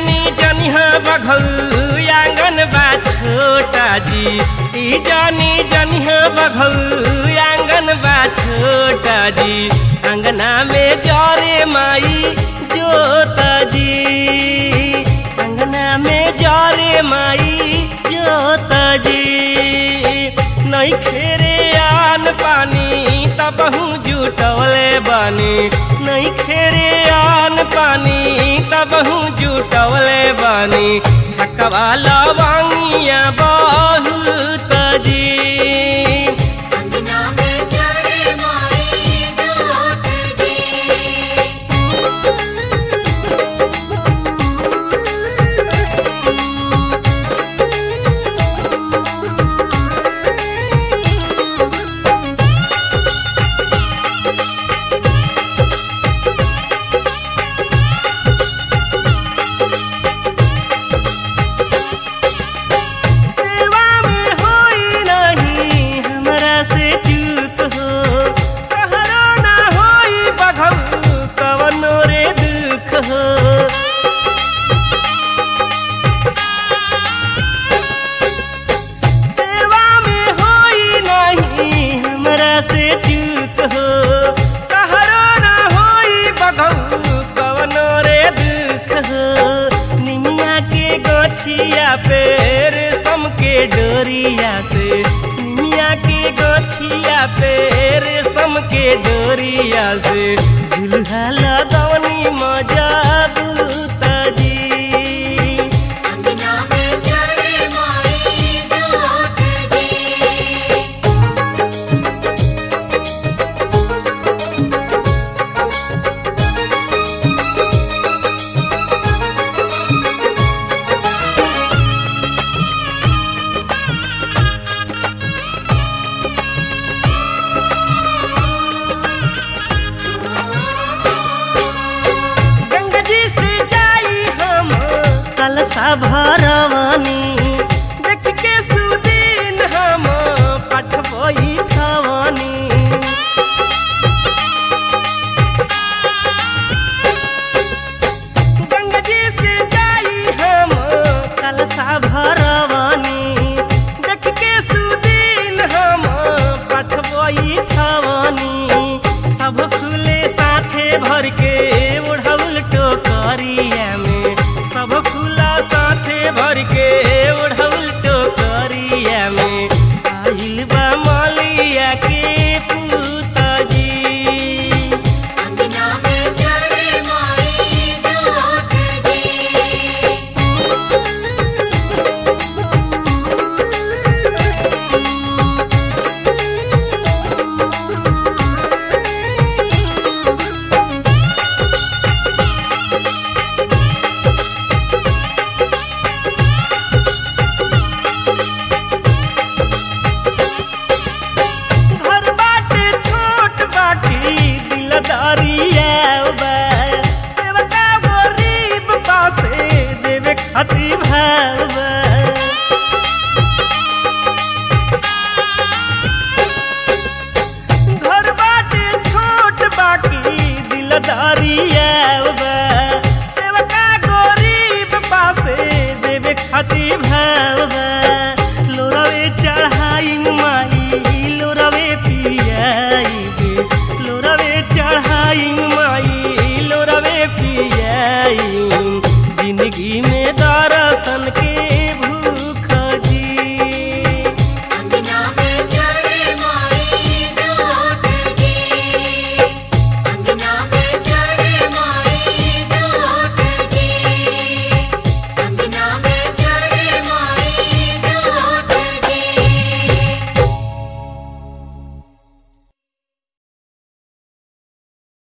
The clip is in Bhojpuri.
जानी जनिहा बघल आंगन बा छोटा जी ई जानी जनिहा बघल आंगन बा छोटा जी अंगना में जरे माई जोता जी अंगना में जरे माई जोता जी नहीं खेरे आन पानी तबहू जुटवले बानी नहीं खेरे आन पानी तबहू जुटवले बानी छकवा लवांगिया बहुत जी अंगना में जारे माई जोत जी सेवा में होई नहीं हमरा से चूक हो कहरो ना होई बघल कवनो रे दुख हो सेवा में होई नहीं हमरा से चूक हो कहरो ना होई बघल कवनो रे दुख हो निमिया के गोछिया पेर सम के डोरिया से निमिया के गोछिया पेर सम के डोरिया से झुलहा लगवनी मजा बूता जी अंगना में जारे माई जोत जी गंगा जी से जाई हम कलसा भरवानी देख के सुदीन हम पठबई खवानी गंगा जी से जाई हम कलसा भरवानी देख के सुदीन हम पठबई खवानी सब खुले साथे भर के